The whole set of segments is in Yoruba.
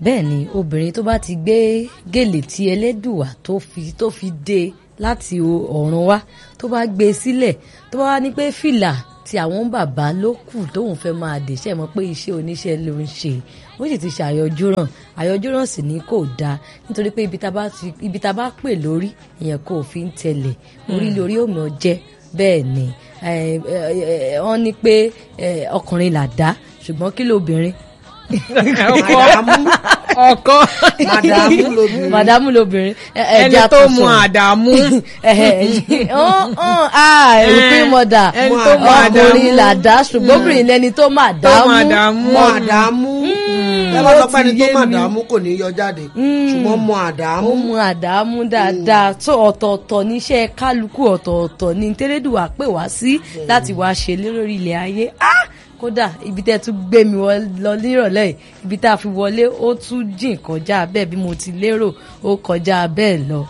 bẹ́ẹ̀ ni obìnrin tó bá ti gbé gèlè tí ẹlẹ́dùwà tó fi tó fi dé láti ọ̀run wá tó bá gbé e sílẹ̀ tó bá wá ní pé fìlà tí àwọn bàbá ló kù tóun fẹ́ máa dè ṣe mọ̀ pé iṣẹ́ oníṣẹ́ ló ń ṣe ó sì ti ṣàyọjúràn àyọjúràn sì ní kò dáa nítorí pé ibi tá a bá pè lórí èèyàn kò fi ń tẹ̀lẹ̀ orí lórí òmì ọjẹ́ bẹ́ẹ̀ ni wọ́n ní pé ọkùnrin là dá ṣùgbọ́n kí lóbìnrin ọkọ màdàmú lobìnrin màdàmú lobìnrin ẹni tó mọ àdàmú ẹrùpín mọdà ẹni tó mọ àdàmú ọkùnrin là dá ṣùgbọ́n obìnrin lẹni tó mà dámú mọ àdàmú ẹ bá sọ pé ẹni tó mọ àdàmú kò ní yọ jáde ṣùgbọ́n mọ àdàmú. ó mọ àdàmú dáadáa tó ọ̀tọ̀ọ̀tọ̀ níṣẹ́ kálukú ọ̀tọ̀ọ̀tọ̀ ní tẹ́lẹ̀dùwà pè wá sí láti wá ṣe lórí ilẹ̀ ayé kódà ibi tẹ́ tún gbé mi lọ nírọ̀lẹ́ yìí ibi tá a fi wọlé ó tún jìn kọjá bẹ́ẹ̀ bí mo ti lérò ó kọjá bẹ́ẹ̀ lọ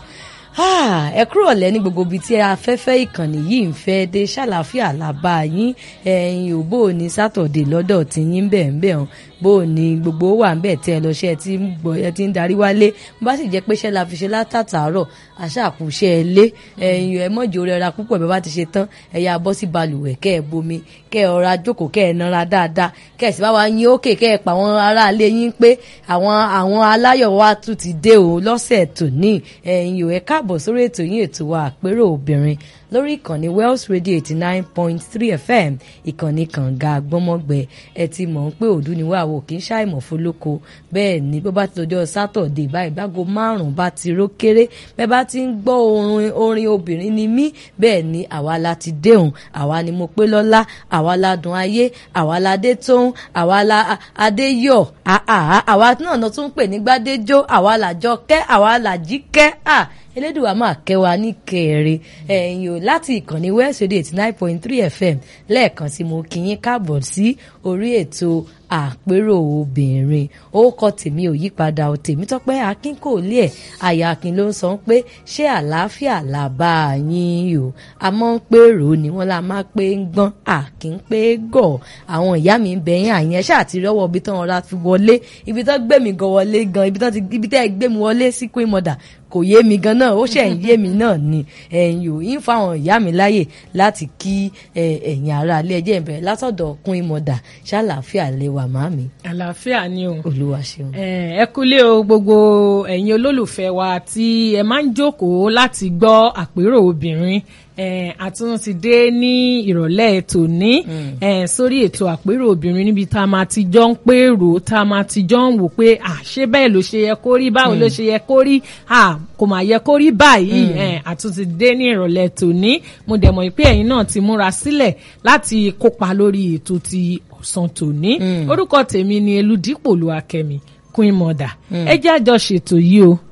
ẹ kúrò lẹ́ ní gbogbo ibi tí afẹ́fẹ́ ìkànnì yìí ń fẹ́ dé ṣàlàáfíà làbá yín ẹ̀yin ò bó o ní sátọ̀dé lọ́dọ̀ tí yín bẹ̀ ń bẹ̀ hàn bó o ní gbogbo wà ń bẹ̀ tẹ́ ẹ lọ́ṣẹ́ ẹ ti ń gbọ́ ẹ ti ń darí wálé bó bá sì jẹ́ pé ṣẹ́ la fi ṣe látàtàárọ̀ àṣàkùṣe ẹ lé ẹ̀yin ẹ mọ̀jọ rẹra púpọ̀ bí wọ́n bá ti ṣe tán ẹ yá bọ́ sí balùwẹ̀ kẹ́ ẹ bomi kẹ́ ẹ ọ̀ra jókòó kẹ́ ẹ nara dáadáa kẹ́ ẹ sì bá wa yín ókè kẹ́ ẹ pa àwọn aráalé yín pé àwọn àwọn aláyọ̀ wa tún ti dé o lọ́sẹ̀ tòní ẹ̀yin ò ẹ káàbọ̀ sórí ètò yín ètò wa àpérò obìnrin lórí ìkànnì Wells Radio eighty nine point three FM ìkànnì kànga gbọ́mọgbẹ ẹ ti mọ̀ pé òdu ni wàá wò kí n ṣàìmọ̀ fọlọ́kọ bẹ́ẹ̀ ni bó bá ti lọ́jọ́ sátọ̀dé báyìí bágo márùn-ún bá ti ró kéré bẹ́ẹ̀ bá ti ń gbọ́ orin orin obìnrin ni mí bẹ́ẹ̀ ni àwa la ti déhùn àwa ni mo pé lọ́lá àwa la dùn ayé àwa la dé tóun àwa la adé yọ̀ àwa náà lọ tún pè ní gbádéjọ́ àwa làjọ kẹ́ àwa làjí kẹ́ elédùwà máa kẹwàá ní kẹrẹ ẹ̀yin o láti ìkànnì West Radio eighty nine point three FM lẹ́ẹ̀kan sí mo kí yín káàbọ̀ sí orí ètò àpérò obìnrin orúkọ tèmi ò yípadà ò tèmi tọ́pẹ́ akin kò lé ẹ̀ àyà akin ló ń sọ pé ṣé àlàáfíà là bá yín o a mọ̀ ń pé rò ni wọ́n la máa pé ń gbọ́n akin pé gọ̀ àwọn ìyá mi ń bẹ̀yìn àyẹn ṣáà ti rọ́wọ́ ibi tán ọ̀rá fi wọlé ibi tán gbé mi gan wọlé gan ibi tán gbé mi wọlé sí queen mother kò yé mi gan náà ó ṣẹ̀ ń yé mi náà ni ẹ̀yin ò ń fáwọn ìyá mi láyè láti kí ẹ̀yin ará ilé ẹjẹ́ ìbẹ̀rẹ̀ látọ̀dọ̀ kún ìmọ̀dà ṣàlàáfíà lè wà má mi. àlàáfíà ni o. olúwa ṣeun. ẹ kúlé o gbogbo ẹ̀yin olólùfẹ́ wa tí ẹ máa ń jókòó láti gbọ́ àpérò obìnrin àtúntò ti dé ní ìrọ̀lẹ́ tòní sórí ètò àpérò obìnrin níbi tá a máa ti jọ ń pèrò tá a máa ti jọ ń wò pé àṣé bẹ́ẹ̀ ló ṣe yẹ kó rí báwo ló ṣe yẹ kó rí kò máa yẹ kó rí báyìí àtúntò ti dé ní ìrọ̀lẹ́ tòní mo dẹ̀ mọ̀ pé ẹ̀yin náà ti múra sílẹ̀ láti kópa lórí ètò ti ọ̀sán tòní orúkọ tèmi ni Elúdípò Olúwakẹ́mi Queen Mother ẹ jẹ́ àjọ ṣètò yìí o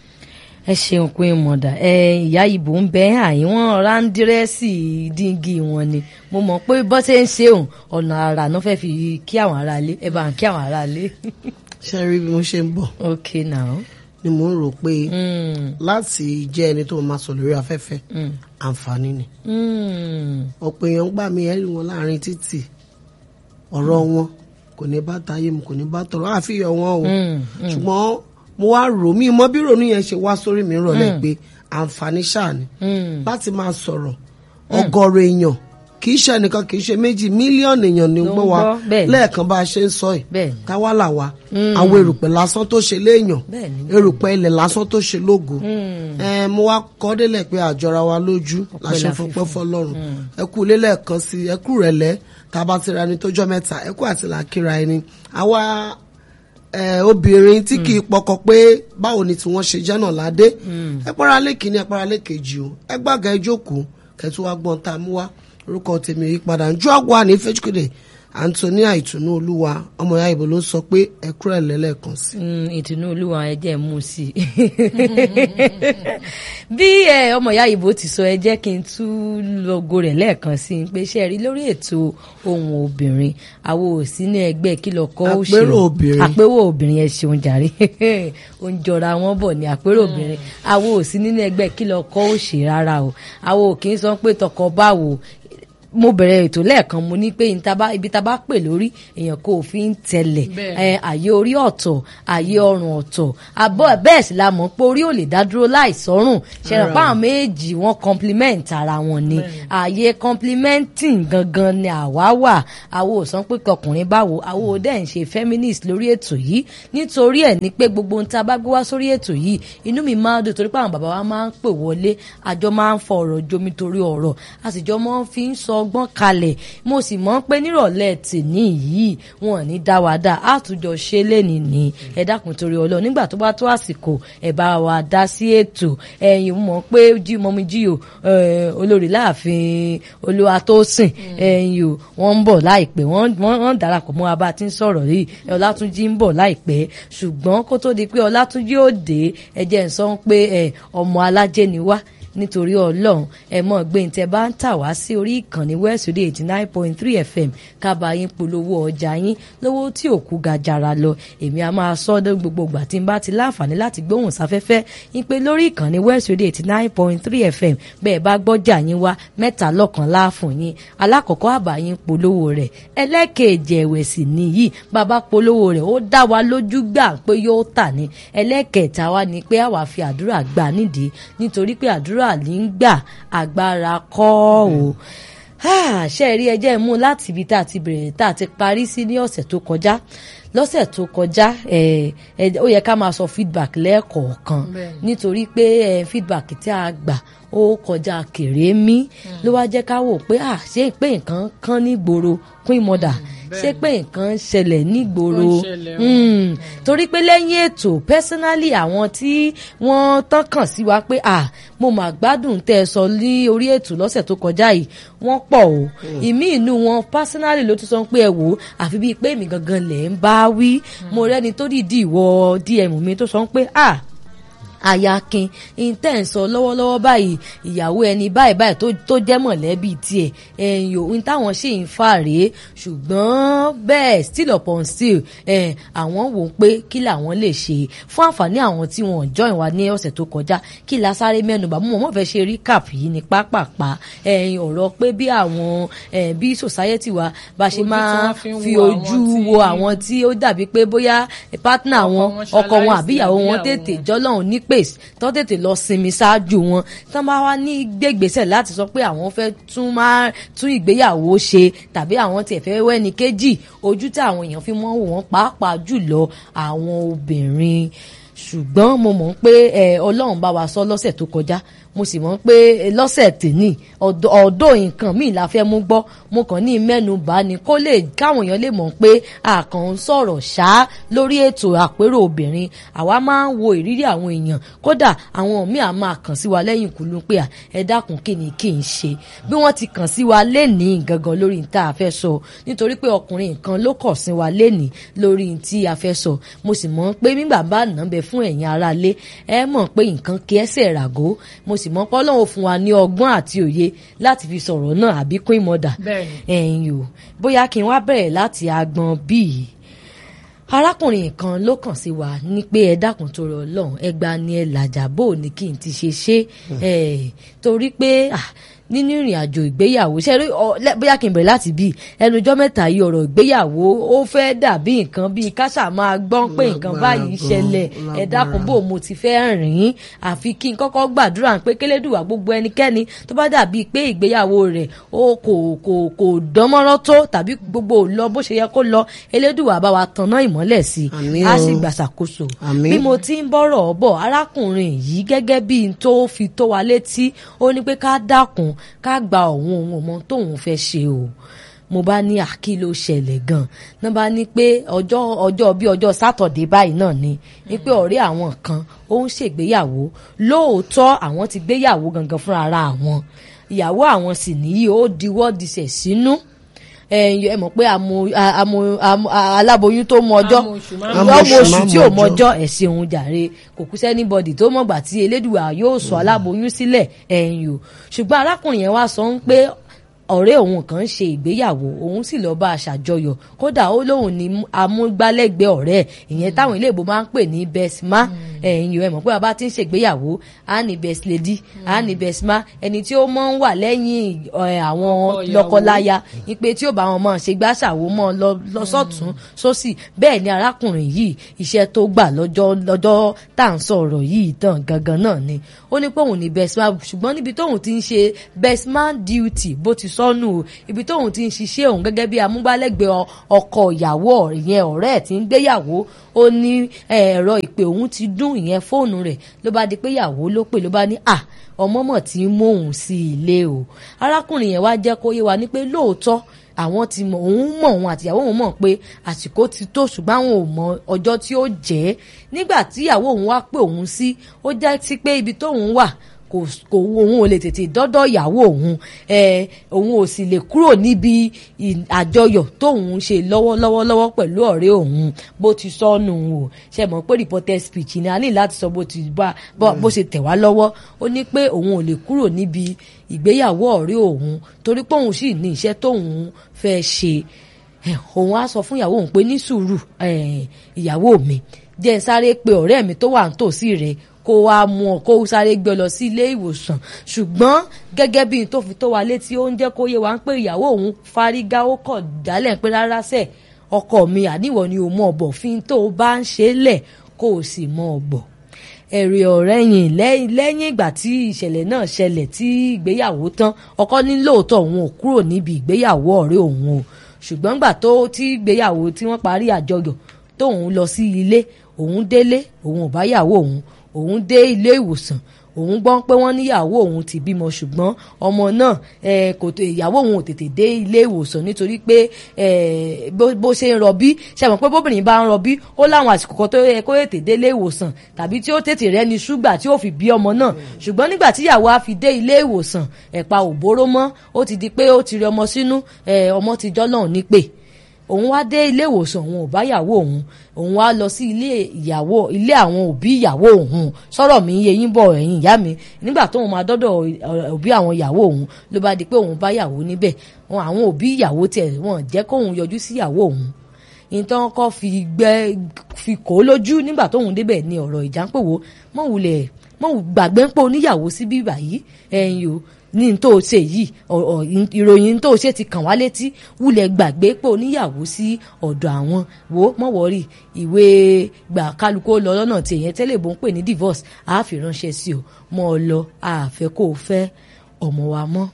ẹ ṣeun pé mọ̀dà ẹ ìyá ìbò ń bẹ àyín wọn ráńdírẹ́sì díngì wọn ni mo mọ̀ pé bọ́ ṣe ń ṣe òun ọ̀nà àrà náà fẹ́ fi kí àwọn aráalé ẹ bá ń kí àwọn aráalé. ṣe rí bí mo ṣe ń bọ̀. ok now. ni mo ń rò pé láti jẹ́ ẹni tó máa sọ lórí afẹ́fẹ́ àǹfààní ni. ọ̀pọ̀ èèyàn gbà mí ẹ̀rí wọn láàrin títì ọ̀rọ̀ wọn kò ní bá tayé mu kò ní bá tọrọ àfihàn wọn o ṣùgbọ́n mo wá rò mí mọ bí ronú yẹn ṣe wá sórí mi rọlẹ́ pé àǹfààní ṣáà ni láti máa sọ̀rọ̀ ọ̀gọ̀rọ̀ èèyàn kì í ṣe ẹnìkan kì í ṣe méjì mílíọ̀nù èèyàn ní gbọ́ wa lẹ́ẹ̀kan bá a ṣe ń sọ ẹ̀ táwa là wa àwọn erùpẹ̀ lásán tó ṣe léèyàn erùpẹ̀ ilẹ̀ lásán tó ṣe lógo mo wá kọ́ délẹ̀ pé àjọra wa lójú la ṣe fọpẹ́ fọlọ́run ẹ kú ilé lẹ́ẹ̀kan sí ẹ kú rẹ̀lẹ́ tá a bá ti ra ẹni tó jọ mẹ́ta ẹ kú àti làákìra ẹni àwa obìnrin tí kì í pọkọ pé báwo ni tí wọ́n ṣe jẹ́ náà ládé ẹ pọ́nra lé kìíní ẹ pọ́nra lé kejì o ẹ gbàgà ẹ jókòó kẹtù wá gbọ́n tá a mú wá orúkọ tèmi ò yí padà njọ́ àgbà ní fẹ́júkèdè Antonia ìtùnú olúwa ọmọ ìyá ìbò ló sọ pé ẹ kúrò ẹ lẹ́lẹ́kan sí. ìtùnú olúwa ẹ jẹ́ mú sí i bí ọmọ ìyá ìbò ti sọ ẹ jẹ́ kí n tú lọ́gọ rẹ̀ lẹ́ẹ̀kan sí i pé ṣe rí lórí ètò ohun obìnrin àwọn ò sí ní ẹgbẹ́ kí lọ kọ́ ó ṣe àpérò obìnrin àpérò obìnrin ẹ ṣeun jàre ó ń jọra wọn bọ̀ ní àpérò obìnrin àwọn ò sí nínú ẹgbẹ́ kí lọ kọ́ ó ṣe rárá o àwọn ò kì í sọ pé tọkọ báwo mo bẹ̀rẹ̀ ètò lẹ́ẹ̀kan mo ní pé ibi tá a bá pè lórí èèyàn kò fi ń tẹ̀lẹ̀ Bẹ́ẹ̀. àyè orí ọ̀tọ̀ àyè ọrùn ọ̀tọ̀ àbọ̀ bẹ́ẹ̀ sì la mọ̀ pé orí ò lè dá dúró láìsọ́rùn ṣẹ̀rọ̀ pa àwọn méjì wọn compliment ara wọn ni àyè complimenting gangan ni àwa wà àwo ò sọ pé kọkùnrin báwo àwo ò dẹ̀ ń ṣe feminist lórí ètò yìí nítorí ẹ̀ ní pé gbogbo ohun tá a bá gbé wá sórí ètò yìí inú mi máa ń dùn torí pé àwọn bàbá wa máa ń pè wọlé àjọ máa ń fọ ọ̀rọ̀ jomi torí ọ̀rọ̀ a sì jọ máa ń fi ń sọ ọgbọ́n kalẹ̀ mo sì mọ̀ pé nírọ̀lẹ́ tèmi yìí wọn ò ní dá wa dá àtúnjọ ṣe lénìí ní ẹ dákun torí ọlọ́run nígbà tó bá tó àsìkò ẹ bá wa dá sí ètò ẹ̀yin mọ̀ pé jí mọ́mí jí o eh, olórí láàfin olúwa tó sìn ẹ̀yin o wọ́n ń bọ̀ láìpẹ́ wọ́n wọ́n darapọ̀ mọ́ abá tí ń sọ̀rọ̀ yìí ọlátúnjí ń bọ̀ láìpẹ́ ṣùgbọ́n kó tó di pé ọlátúnjí ó dé ẹ jẹ́ ń sọ pé ẹ, ọmọ alájẹ ni wá nítorí ọlọ́run ẹ mọ̀ gbé ní tẹ bá ń tà wá sí orí ìkànnì wẹ́ẹ̀sì eighty nine point three fm kábàá yín polówó ọjà yín lówó tí òkú ga jara lọ èmi a máa sọ ọ́ gbogbo ìgbà tí n bá ti láǹfààní láti gbóhùn sáfẹ́fẹ́ yín pé lórí ìkànnì wẹ́ẹ̀sì eighty nine point three fm bẹ́ẹ̀ bá gbọ́jà yín wá mẹ́ta lọ́kàn láàfún yín alákọ̀ọ́kọ́ àbá yín polówó rẹ̀ ẹlẹ́kẹ̀ẹ́jì ẹ̀wẹ̀ sì nìyí bàbá polówó rẹ̀ ó dá wa lójú gbà pé yóò tà ní ẹlẹ́kẹ̀ẹ́ta wa ni pé àwa fi àdúrà gbà nídìí nítorí pé àdúrà ní ń gbà agbára kọ́ o ṣe rí ẹjẹ́ mú láti ibi tá a ti bẹ̀rẹ̀ tá a ti parí sí ní ọ̀sẹ̀ tó kọjá lọ́sẹ̀ tó kọjá ẹ̀ ẹ̀ ó yẹ ká máa sọ feedback lẹ́ẹ̀kọ̀ọ̀kan Bẹ́ẹ̀ni. nítorí pé ẹ̀ feedback tí a gbà ó kọjá kèrémí ló wá jẹ́ ká wò pé à ṣé pé nǹkan kan nígboro queen mother ṣé pé nǹkan ń ṣẹlẹ̀ nígboro Ó ń ṣẹlẹ̀ o. Mm, torí pé lẹ́yìn ètò personally àwọn tí wọ́n tán kàn sí wa pé à mo mà gbádùn tẹ́ ẹ sọ ní orí ètò lọ́sẹ̀ tó kọjá yìí wọ́n pọ̀ o ìmí inú wọn personally ló tún sọ pé ẹ wò ó àfi bíi pé èmi gangan lẹ̀ ń bá wí mo rẹ́ni tó dìídì wọ dm mi tó sọ pé à ayakin intense lọ́wọ́lọ́wọ́ báyìí ìyàwó ẹni báyìí báyìí tó tó jẹ́ mọ̀lẹ́bí tiẹ̀ ẹ̀yìn òun táwọn ṣì ń fà rèé ṣùgbọ́n bẹ́ẹ̀ still upon still ẹ̀ àwọn wò ó pé kí làwọn lè ṣe fún àǹfààní àwọn tí wọ́n join wa ní ọ̀sẹ̀ tó kọjá kí la sáré mẹ́nubà mú wọn fẹ́ ṣe recap yìí ní pápápá ẹ̀yìn ọ̀rọ̀ pé bí àwọn ẹ̀ bí society wa bá ṣe Ojú tí máa wọ́n fi ń fi wo ojú àwọn tí- wo àwọn tí ó dàbí pé bóyá partner Ọkọ wọn wọn ọkọ wọn ṣaláìsí àbí ìyàwó wọn àbí tètè ìyàwó wọn. jọlọ́run ní pèsè tó tètè lọ sinmi ṣáájú wọn tán bá wá ní gbégbèsè láti sọ pé àwọn fẹ́ tún máa tún ìgbéyàwó ṣe tàbí àwọn tiẹ̀ fẹ́ wẹ́ni kejì ojú tí àwọn èèyàn fi mọ́ wò wọ́n pàápàá jùlọ àwọn obìnrin ṣùgbọ́n mo mọ̀ pé ẹ, ọlọ́run bá wa sọ lọ́sẹ̀ tó kọjá mo sì mọ̀ pé ẹ, lọ́sẹ̀ tèmi ọ̀dọ̀ ọ̀dọ̀ nǹkan míì la fẹ́ mú gbọ́ mo kàn ní mẹ́nu bá ní kó lè káwọn èèyàn lè mọ̀ pé àkàn ń sọ̀rọ̀ ṣá lórí ètò àpérò obìnrin àwa máa ń wo ìrírí àwọn èèyàn kódà àwọn míì á máa kàn sí wa lẹ́yìn kùlú pé à, ẹ dákun kí ni kí n ṣe bí wọ́n ti kàn sí wa lénìí gangan lórí ní tá a fẹ́ sọ nítorí pé ọkùnrin kan ló kàn sí wa lénìí lórí ní tí a fẹ́ sọ mo sì mọ̀ pé nígbà bá nà ń bẹ fún ẹ̀yin aráalé ẹ mọ̀ pé nǹkan kí ẹsẹ̀ ràgó mo sì mọ̀ pé Ọlọ́run fún wa ní ọgbọ́n àti òye láti fi sọ̀rọ̀ náà àbí queen mother Bẹ́ẹ̀ni. ẹ̀yin o bóyá kí n wá bẹ̀rẹ̀ láti agbọn bíi arákùnrin kan ló kàn sí wa ní pé ẹ dákun tó rọ Ọlọ́run ẹ gba ni ẹ làjà bò ní kí n ti ṣe ṣe ẹ torí pé ah, nínú ìrìn àjò ìgbéyàwó ṣe rí ọ lẹ- bóyá kí n bẹ̀rẹ̀ láti bí ẹnujọ́ mẹ́ta yìí ọ̀rọ̀ ìgbéyàwó ó fẹ́ dàbí nǹkan bíi káṣà máa gbọ́n pé nǹkan Lágbára báyìí gan, ṣẹlẹ̀ ẹ dákun bò mo ti fẹ́ rìn àfi kí n kọ́kọ́ gbàdúrà pé kélédùwà gbogbo ẹnikẹ́ni tó bá dàbí pé ìgbéyàwó rẹ̀ ó kò kò kò dánmọ́rán tó tàbí gbogbo ò lọ bó ṣe yẹ kó lọ elédùwà bá wa tanná ìmọ́lẹ̀ sí i Àmín á o. sì gbàṣàkóso Àmín. bí mo ti ń bọ̀rọ̀ bọ̀ arákùnrin yìí gẹ́gẹ́ bí n tó fi tó wa létí ó ní pé ká dákun ká gba òun òun ọmọ tóun fẹ́ ṣe o mo bá ní àkí ló ṣẹlẹ̀ gan náà bá ní pé ọjọ́ ọjọ́ bí ọjọ́ sátọ̀dé báyìí náà ni ní pé ọ̀rẹ́ àwọn kan ó ń ṣègbéyàwó lóòótọ́ àwọn ti gbéyàwó gangan fúnra ara àwọn ìyàwó àwọn sì níyì ó diwọ́ disẹ̀ sínú ẹ̀yin ẹ mọ̀ pé àmọ́ àmọ́ àmọ́ aláboyún tó mọ ọjọ́ Àmọ́ oṣù má mọ ọmọ ọjọ́. oṣù tí Má ò mọ mọjọ́ ẹ̀sìn òun jàre kò kú sẹ́nibọ̀dì tó mọ̀gbà tí elédùà yóò sọ aláboyún sílẹ̀ ẹ̀yìn o ṣùgbọ́n arákùnrin yẹn wá sọ ń pé ọ̀rẹ́ òun kan ń ṣe ìgbéyàwó òun sì lọ́ọ́ bá a ṣàjọyọ̀ kódà ó lóun ní amúgbálẹ́gbẹ̀ẹ́ ọ̀rẹ́ ẹ̀ ìyẹn táwọn iléèbó máa ń pè ní bẹ́símà ẹ̀yin ìwé mọ̀ pé bàbá ti ń ṣègbéyàwó á ní best lady á ní best ma ẹni tí ó mọ̀ ń wà lẹ́yìn ẹ̀, àwọn Ọkọ ìyàwó. lọ́kọláya ipe tí ó bá wọn mọ̀ ṣe gbàṣàwó mọ́ lọ lọ sọ́tún sósì bẹ́ẹ̀ ni arákùnrin yìí iṣẹ́ tó gbà lọ́jọ́ lọ́jọ́ tá à ń sọ̀rọ̀ yìí tán gangan náà ni ó ní pé òun ní best man ṣùgbọ́n níbi tóun ti ń ṣe best man duty bó ti sọnù o ibi tóun ti ń ṣiṣẹ́ òun gẹ́gẹ́ bí amúgbálẹ́gbẹ̀ẹ́ ọ- ọkọ ìyàwó ìyẹn ọ̀rẹ́ ẹ̀ tí ń gbéyàwó ó ní ẹ̀rọ ìpè òun ti dún ìyẹn fóònù rẹ̀ ló bá di pé ìyàwó ló pè ló bá ní à ọmọ mọ̀ tí ń mú òun sí ilé o arákùnrin yẹn wá jẹ́ kó yé wa ní pé lóòótọ́ àwọn ti mọ òun mọ òun àtìyàwó òun mọ pé àsìkò ti tó ṣùgbọ́n àwọn ò mọ ọjọ́ tí ó jẹ́ nígbà tí ìyàwó òun wá pé òun sí ó jẹ́ sí pé ibi tóun wà kò kò òun ò lè tètè dọ́dọ̀ ìyàwó òun ẹ òun ò sì lè kúrò níbi ì- àjọyọ̀ tóun ń ṣe lọ́wọ́lọ́wọ́ lọ́wọ́ pẹ̀lú ọ̀rẹ́ òun bó ti sọnù o ṣe mọ̀ pé reporter speech ni a ní láti sọ bó ti bá bó bó ṣe tẹ̀ wá lọ́wọ́ ó ní pé òun ò lè kúrò níbi ìgbéyàwó ọ̀rẹ́ òun torí pé òun sì ní iṣẹ́ tóun fẹ́ ṣe Eh, òun á sọ fún ìyàwó òun pé ní sùúrù eh, ìyàwó mi jẹ́ ń sáré pe ọ̀rẹ́ mi tó wà nítòsí rẹ̀ kó wá mú ọ kó sáré gbé ọ lọ sí ilé ìwòsàn ṣùgbọ́n gẹ́gẹ́ bí n tó fi tó wa létí ó ń jẹ́ kó yé wa pé ìyàwó òun fárígá ó kọ̀ dálẹ̀ pé rárá sẹ̀ ọkọ mi àníwọ̀ ni ò mọ̀ ọ̀bọ̀ fi tó o bá ń ṣe é lẹ̀ kó o sì mọ̀ ọ̀bọ̀ ẹ̀rì ọ̀rẹ́ yìn lẹ́yìn lẹ́yìn ìgbà tí ìṣẹ̀lẹ̀ náà ṣẹlẹ̀ tí ìgbéyàwó tán ọkọ ní lóòótọ́ òun ò kúrò níbi ìgbéyàwó ọ̀rẹ́ òun o ṣùgbọ́n gbà tó tí ìgbéyàwó tí wọ́n parí àjọyọ̀ tóun lọ sí ilé òun délé òun ò bá yàwó òun òun dé ilé ìwòsàn òun gbọ́ pé wọ́n níyàwó òun ti bímọ ṣùgbọ́n ọmọ náà eh, kò tó ìyàwó òun ò tètè dé ilé ìwòsàn nítorí pé eh, bó bó ṣe ń rọbí ṣe mọ̀ pé bóbìnrin bá ń rọbí ó láwọn àsìkò kan tó yẹ kó tètè dé ilé ìwòsàn tàbí tí ó tètè rẹ́ni ṣúgbà tí ó fi bí ọmọ náà ṣùgbọ́n nígbà tí ìyàwó á fi dé ilé ìwòsàn ẹ̀pa ò bóró mọ́ ó ti di pé ó ti rí ọmọ sínú eh, ọmọ ti jọ́lọ́run nípè òun wá dé ilé ìwòsàn òun ò bá ìyàwó òun òun wá lọ sí ilé ìyàwó ilé àwọn òbí ìyàwó òun sọ̀rọ̀ mi yé yín bọ̀ ẹ̀yìn ìyá mi nígbà tóun máa dọ́dọ̀ òbí àwọn ìyàwó òun ló bá di pé òun bá ìyàwó níbẹ̀ wọn àwọn òbí ìyàwó tiẹ̀ wọn jẹ́ kóun yọjú sí ìyàwó òun ìtàn kọ́ fi gbẹ́ fi kó lójú nígbà tóun débẹ̀ ni ọ̀rọ̀ ìjà ń pòwó mọ̀ wulẹ̀ mọ̀ gbàgbé ń pò níyàwó síbí báyìí ẹ̀yìn o ní n tó ṣe yìí ìròyìn tó ṣe ti kàn wá létí wulẹ̀ gbàgbé pé oníyàwó sí ọ̀dọ̀ àwọn wo mọ̀ wọ́rì ìwé gbà kálukú lọ lọ́nà tí èyàn tẹ́lẹ̀ bó ń pè ní divorce a fi ránṣẹ́ sí o mọ́ ọ lọ a fẹ́ kó o fẹ́ ọmọ wa mọ́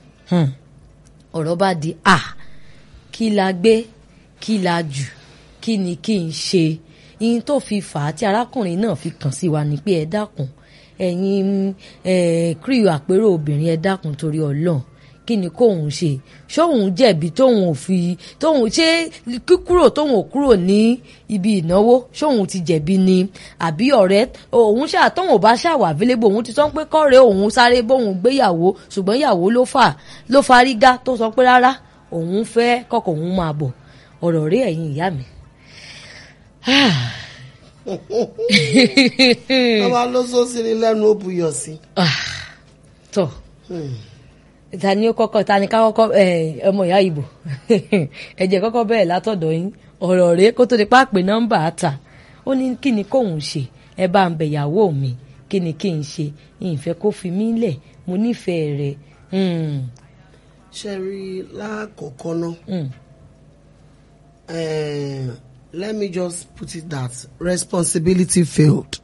ọ̀rọ̀ bá di a kí la gbé kí la jù kí ni kí n ṣe ihun tó fi fà á tí arákùnrin náà fi kàn sí wa ni pé ẹ dákun ẹ̀yin kírìù àpérò obìnrin ẹ dákun torí ọlọ́run kí ni kóun ṣe ṣóun jẹ̀bi tóun ò fi tóun ṣé kíkúrò tóun ò kúrò ní ibi ìnáwó ṣóun ti jẹ̀bi ni àbí ọ̀rẹ́ òun ṣáà tóun ò bá ṣàwà available òun ti sọ pé kọ́rẹ́ òun sáré bóun gbéyàwó ṣùgbọ́n ìyàwó ló fà ló fárígá tó sọ pé rárá òun fẹ́ kọ́kọ́ òun máa bọ̀ ọ̀rọ̀ rí ẹ̀yin ìyá mi ọba ló sọ sí ni lẹ́nu ó buyọ̀ sí. tọ ta ni ó kọ́kọ́ ta ni ká kọ́kọ́ ọmọ ìyá ìbò ẹ jẹ́ kọ́kọ́ bẹ̀rẹ̀ látọ̀dọ̀ yín ọ̀rọ̀ rèé kó tó di pápẹ nọ́mbà àtà ó ní kí ni kóun ṣe ẹ bá ń bẹ̀yàwó mi kí ni kí n ṣe ìfẹ́ kó fi mí lẹ̀ mo nífẹ̀ẹ́ rẹ̀. ṣe rí lákọ̀ọ́kọ́ náà let me just put it that responsibility failed.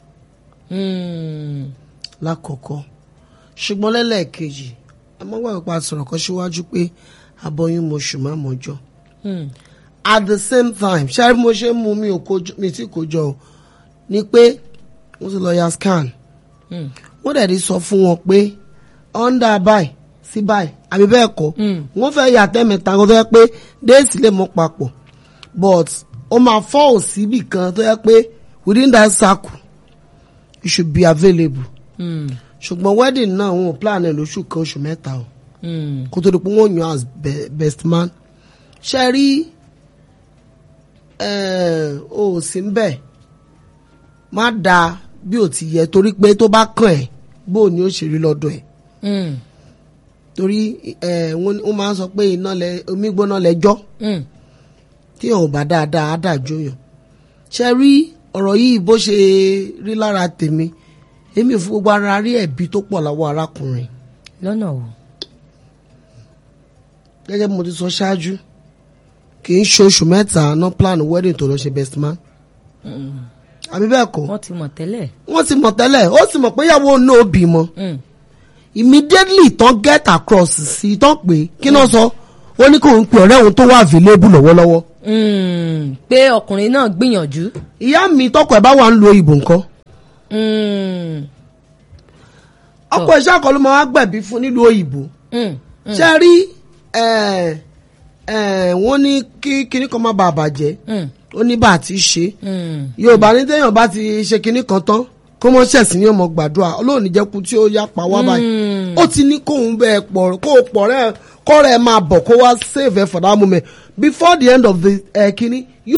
lákọ̀ọ́kọ́ ṣùgbọ́n lẹ́lẹ́ẹ̀kejì amọ́gbàgbọ́ pa sọ̀rọ̀ kan síwájú pé aboyún moṣù má mọ́jọ́. at the same time ṣáà bí mo ṣe ń mu mi ò kojú mi tí kò jọ ni pé wọ́n ti lọ ya scan wọ́n dẹ̀ di sọ fún wọn pé under báyìí sí báyìí àbí bẹ́ẹ̀ kọ́ wọ́n fẹ́ yà tẹ́mẹ̀ta kó tó yẹ pé déèsì lè mọ́ papọ̀ but ó máa fall síbì kan tó yẹ pé within that circle you should be available. ṣùgbọ́n wedding náà wọn ò plan ẹ̀ lóṣù kan oṣù mẹ́ta o kó tó di pé wọ́n yàn as best man ṣe rí o ò sí bẹ́ẹ̀ má da bí ò ti yẹ torí pé tó bá kàn ẹ́ bó ni ó ṣe rí lọ́dọ̀ ẹ̀ torí wọ́n máa ń sọ pé iná lẹ omi gbóná lẹ́jọ́ tí yàn ò bá dáadáa á dàjú yàn ṣe rí ọ̀rọ̀ yìí bó ṣe rí lára tèmi èmi ò fi gbogbo ara rí ẹ̀bi tó pọ̀ láwọ́ arákùnrin lọ́nà wo. gẹ́gẹ́ bí mo ti sọ ṣáájú kì í ṣe oṣù mẹ́ta ná plan wedding tó lọ ṣe best man àbí bẹ́ẹ̀ kọ́ wọ́n ti mọ̀ tẹ́lẹ̀. wọ́n ti mọ̀ tẹ́lẹ̀ ó sì mọ̀ pé ìyàwó náà bímọ Mm. immediately tán get across sí tán pé kí náà sọ ó ní kò ń pe ọ̀rẹ́ òun tó wà available lọ́wọ́lọ́wọ́ Mm. pé ọkùnrin náà gbìyànjú. ìyá mi tọkọ ẹ̀ bá wà ń lo ìbò nǹkan Mm. ọkọ iṣẹ́ àkọlù máa wá gbẹ̀bí fún nílùú òyìnbó Mm. ṣe rí ẹ̀, ẹ̀, wọ́n ní kí kinní kan má bàa bàjẹ́ Mm. ó ní bá a ti ṣe Mm. yorùbá ní téèyàn bá ti ṣe kinní kan tán kó mọ́ ṣẹ̀sì ní ọmọ gbàdúrà ọlọ́run ní jẹ́ kú tí ó yá pa wá báyìí Mm. ó ti ní kóun bẹ́ẹ̀ pọ̀ kó o pọ̀ rẹ̀ kọ́ rẹ̀ máa bọ̀ kó wá save ẹ̀ for that moment before the end of the uh, kinní